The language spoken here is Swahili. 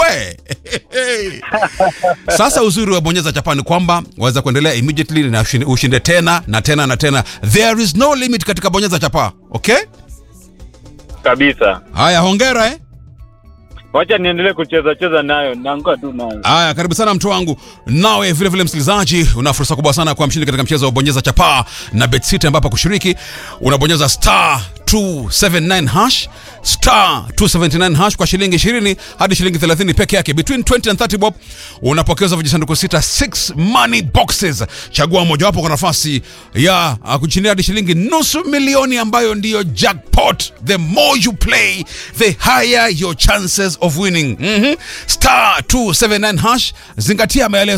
we sasa uzuri wa bonyeza chapa ni kwamba waweza kuendelea immediately na ushinde, ushinde tena na tena na tena there is no limit katika bonyeza chapa okay kabisa. haya hongera eh Wacha niendelee kucheza cheza nayo, naanguka tu nayo. Aya, karibu sana mtu wangu. Nawe vile vile msikilizaji, una fursa kubwa sana kwa mshindi katika mchezo wa bonyeza chapaa na BetCity, ambapo kushiriki unabonyeza star 279 hash star 279 hash kwa shilingi 20 hadi shilingi 30 peke yake, between 20 and 30 bob. Unapokeza vijisanduku sita 6 money boxes. Chagua mojawapo kwa nafasi ya uh, kushindia hadi shilingi nusu milioni ambayo ndiyo jackpot. The more you play, the higher your chances of winning. Mhm. Star 279 hash, zingatia maelezo